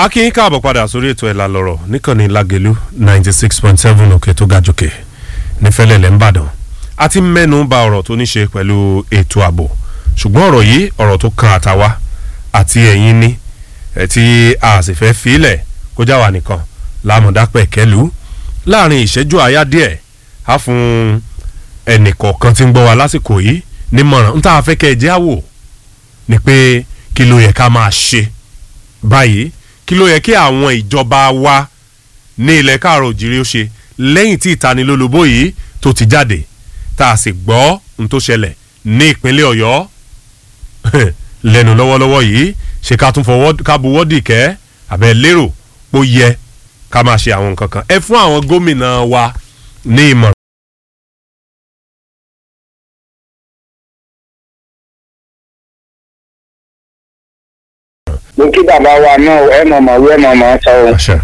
a kí yín káàbọ̀ padà sórí ètò ẹ̀la lọ́rọ̀ níkànnì lágẹ̀lú ninety six point seven òkè tó ga jòkè nífẹ̀lẹ́lẹ̀ ńbàdàn a ti mẹ́nu ba ọ̀rọ̀ tó ní ṣe pẹ̀lú ètò ààbò ṣùgbọ́n ọ̀rọ̀ yìí ọ̀rọ̀ tó kan àtàwa àti ẹ̀yin ní ẹ̀ tí a sì fẹ́ filẹ̀ kó já wa nìkan lámọ̀dápẹ̀ kẹlú láàrin ìṣẹ́jú àyá díẹ̀ á fún ẹnì kọ̀ọ̀kan tí ń gbọ́ wa lásìkò yìí nímọ̀ràn ń tá a fẹ́ kẹ́ ẹ jẹ́ àwò ni pé kí ló yẹ ká máa ṣe báyìí kí ló yẹ kí àwọn ìjọba wa ní ilẹ̀ káàrọ̀ òjìrì ó ṣe lẹ́yìn tí ìtanilólobó yìí tó ti jáde tá a sì gbọ́ n tó ṣẹlẹ̀ ní ìpínlẹ̀ ọ̀yọ́ lẹ́nu lọ́wọ́lọ́wọ́ yìí ṣe ká tún fọwọ́ ká buwọ́ dìkẹ́ àbẹ̀ lérò pó yẹ ká máa ṣe àwọn nǹkan kan ẹ fún àwọn gómìnà wa ní ìmọ̀ràn. mo kí bàbá wa náà ẹ mọ̀ mọ̀ wí ẹ mọ̀ mọ̀ sọ o. àṣẹ.